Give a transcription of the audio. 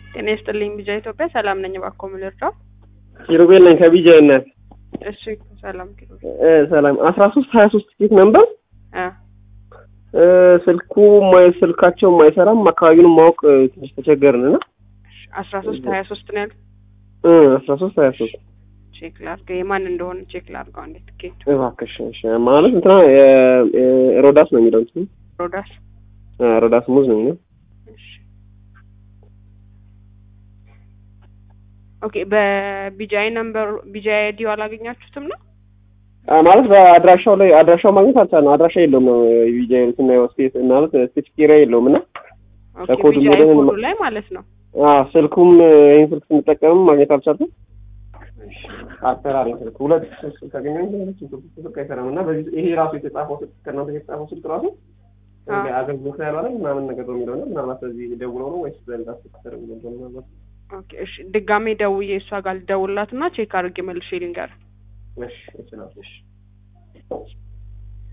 ጤና ይስጥልኝ ቢጃ ኢትዮጵያ ሰላም ነኝ። እባክዎ ምን ልርዳው? ኪሩቤል ነኝ ከቢጃ እናት። እሺ ሰላም ኪሩ እ ሰላም አስራ ሶስት ሀያ ሶስት ቲኬት ነበር አ እ ስልኩ ማይ- ስልካቸው አይሰራም። አካባቢውን ማወቅ እ፣ ትንሽ ተቸገርን እና አስራ ሶስት ሀያ ሶስት ነው ያሉት። እ አስራ ሶስት ሀያ ሶስት ቼክ ላድርገው የማን እንደሆነ ቼክ ላድርገው። አንዴ ትኬቱ እባክሽ እሺ። ማለት እንትና የ- የ- ሮዳስ ነው የሚለው እንትኑ ሮዳስ እ፣ ሮዳስ ሙዝ ነው የሚለው እሺ ኦኬ። በቢጃይ ነምበር ቢጃይ አይዲው አላገኛችሁትም ነው? አ፣ ማለት በአድራሻው ላይ አድራሻው ማግኘት አልቻልንም። አድራሻ የለውም ነው ቢጃ ስናየው ስፔስ ማለት ስፔስ ኤሪያ የለውም እና ኦኬ በኮዱ ቢጃይ ሞዴል ኮዱ ነው። ላይ ማለት ነው። አ፣ ስልኩም እ፣ ይህን ስልክ ስንጠቀምም ማግኘት አልቻልኩም። እሺ አሰራር ስልክ ሁለት ስልክ ካገኘን ሁለት ስልክ ስልክ አይሰራም እና በዚህ ይሄ ራሱ የተጻፈው ስልክ ከእናንተ የተጻፈው ስልክ ራሱ አዎ። አገልግሎት ላይ ያልዋለ ምናምን ነገር ነው የሚለው እና ምናልባት በዚህ ደውለው ነው ወይስ በሌላ ስልክ ተደውሎ ነው ምናልባት ኦኬ እሺ። ድጋሜ ደውዬ እሷ ጋር ልደውልላት እና ቼክ አድርጌ መልሼ ልንገር። እሺ ይችላል እሺ